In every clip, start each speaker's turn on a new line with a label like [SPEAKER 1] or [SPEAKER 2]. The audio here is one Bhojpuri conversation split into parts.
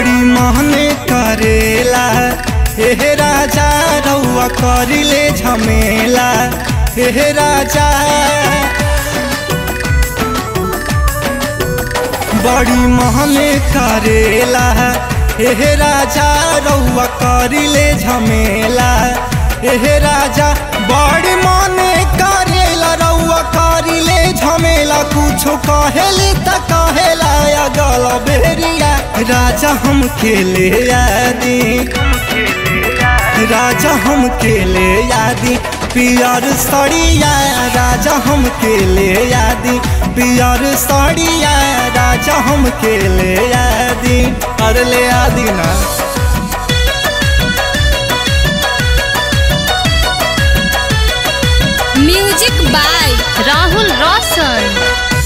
[SPEAKER 1] बड़ी महने करेला हे राजा रउआ करिले झमेला हे राजा बड़ी महने करेला हे राजा रउआ करिले झमेला हे राजा बड़ी मने करेला रउआ करिले झमेला कुछो कहेली त कहेला अगल बेरिया राजा हम खेले यादी राजा हम केले यादी पियर सड़िया राजा हम केले यादी पियर सड़िया राजा हम केले यादी अरे ले यादी ना
[SPEAKER 2] म्यूजिक बाय राहुल रोशन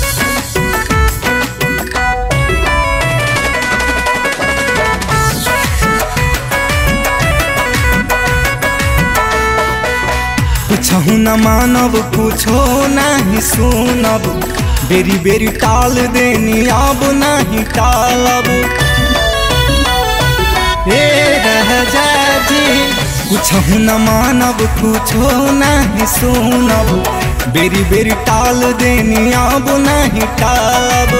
[SPEAKER 1] कुछहु न मानब कुछो नहीं सुनब बेरी बेरी टाल देनी अब नहीं टालब ए राजा जी कुछहु न मानब कुछो नहीं सुनब बेरी बेरी टाल देनी अब नहीं टालब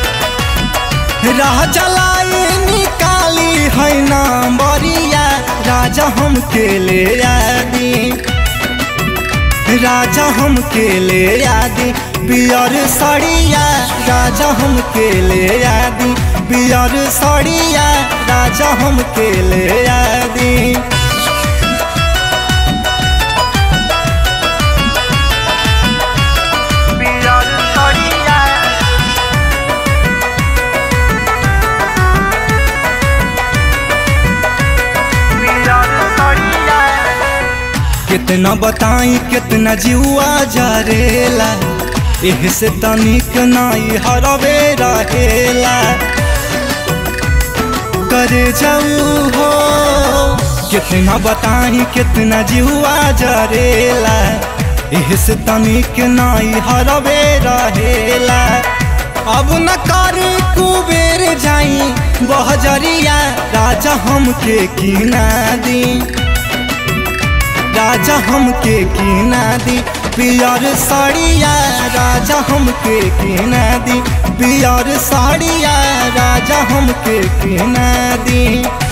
[SPEAKER 1] राजा लाई निकाली है ना बरिया राजा हम केले यादी राजा हम केले यादी बियर सड़िया राजा हम केले यादी बियर सड़िया राजा हम केले यादी बियर सड़िया कितना बताई कितना जुआ जरेला एह से तनिक नाई हरवे रहेला करे जाऊ हो कितना बताई कितना जुआ जरेला एह से तनिक नाई हरवे रहेला अब न करे कुबेर जाई बहजरिया राजा हमके किना दी राजा हमके किना दी पियर साड़िया राजा हमके किना दी पियर साड़िया राजा हमके किना दी